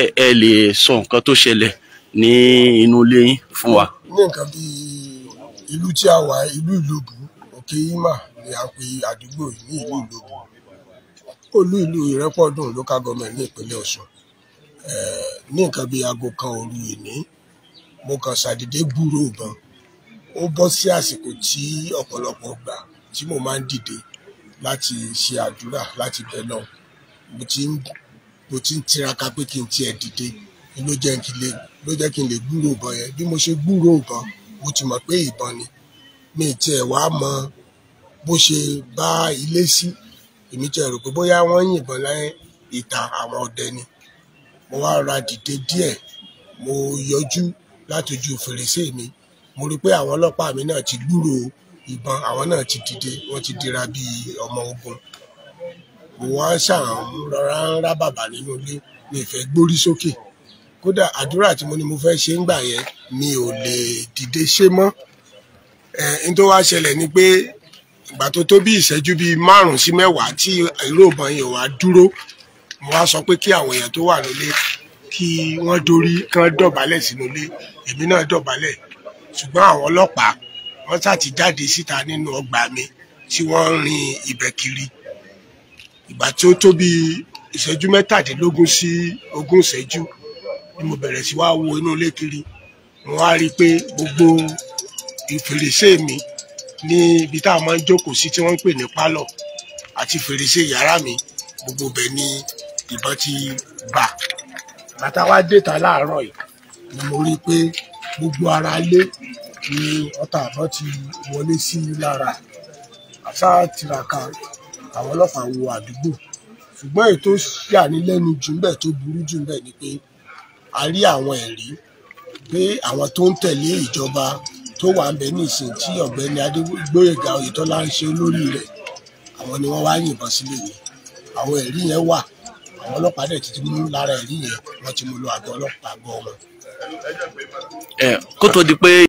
ẹ lè sọ nǹkan tó ṣẹlẹ̀ ní inú ilé yín fún wa. ní nǹkan bíi ìlú tí a wà ìlú ìlóbù òkè ima ni a pe àdúgbò yìí ní ìlú ìlóbù olú ìlú ìrẹ́pọ̀dùn local government ní ìpínlẹ̀ ọ̀ṣun Eh, ní nǹkan bíi aago kan òru ìní mo kàn ṣàdédé gbúrò ìbọn ó bọ́ sí àsìkò tí ọ̀pọ̀lọpọ̀ gbà tí mo máa ń dìde láti ṣe àdúrà láti bẹ̀ náà mo ti ń mo ti ń tiraka pé kí n tiẹ̀ dìde ni ló jẹ́ kí n lè ló jẹ́ kí n lè gbúrò ìbọn yẹn bí mo ṣe gbúrò ìbọn mo ti mọ̀ pé ìbọn ni mi ì tiẹ̀ wá mọ bó ṣe bá ilé sí èmi tiẹ̀ rò pé bóyá wọ́n yìnbọn láyé ìta àwọn ọdẹ ni mo wá ra dìde díẹ̀ mo yọjú láti ojú fèrèsé mi mo rí i pé àwọn ọlọ́pàá mi náà ti gbúrò ìbọn àwọn náà ti dìde wọ́n ti dira bíi ọmọ ogun mo wá ṣàn rọra ń rá bàbà nínú ilé mi ì fẹ́ gbórí sókè kódà àdúrà tí mo ní mo fẹ́ ṣe ń gbà yẹn mi ò lè dìde ṣe mọ́ ẹ̀ n tó wá ṣẹlẹ̀ ni pé ìgbà tó tó bí ìṣẹ́jú bíi márùn-ún sí mẹ́wàá tí ìró ìbọn yẹn wá dúró mo wá sọ pé kí àwọn èèyàn tó wà nílé kí wọ́n dorí kán dọ̀bálẹ̀ sínú ilé èmi náà dọ̀bálẹ̀ ṣùgbọ́n àwọn ọlọ́pàá wọ́n ṣáà ti jáde síta nínú ọgbà mi tí wọ́n ń rin ibẹ̀ kiri ìgbà tí ó tó bí ìṣẹ́jú mẹ́tàdínlógún sí ogún ìṣẹ́jú ni mo bẹ̀rẹ̀ sí wá wo inú ilé kiri mo wá rí i pé gbogbo ìfèrèsé mi ní ibi tá a máa ń jókòó sí tí wọ́n ń pè ní pálọ̀ àti fèrèsé yàrá mi gbogbo bẹ̀ ni ìbọn ti bà bàtà wá déta láàárọ̀ yìí ni mo rí i pé gbogbo ara lé ni ọta àbọ̀ ti wọlé sí mi lára àṣà tiraka àwọn ọlọ́pàá wo àdúgbò ṣùgbọ́n èyí tó ṣànílẹ́nu jù ńbẹ̀ tó burú jù ńbẹ̀ ni pé a rí àwọn ẹ̀rí pé àwọn tó ń tẹ̀lé ìjọba tó wà ń bẹ ní ìsìn tí ọ̀gbẹ́ni adégbóyèga oyètọ́lá ń ṣe lórí rẹ̀ àwọn ni wọ́n wá yìnbọn sílé yìí àwọn ẹ̀rí yẹn wà àwọn ọlọ́pàá dẹ̀ ti mú lára ẹ̀rí yẹn wọ́n ti mú lọ àgọ́ ọlọ́pàá àgọ́ wọn. ẹ kó tó di pé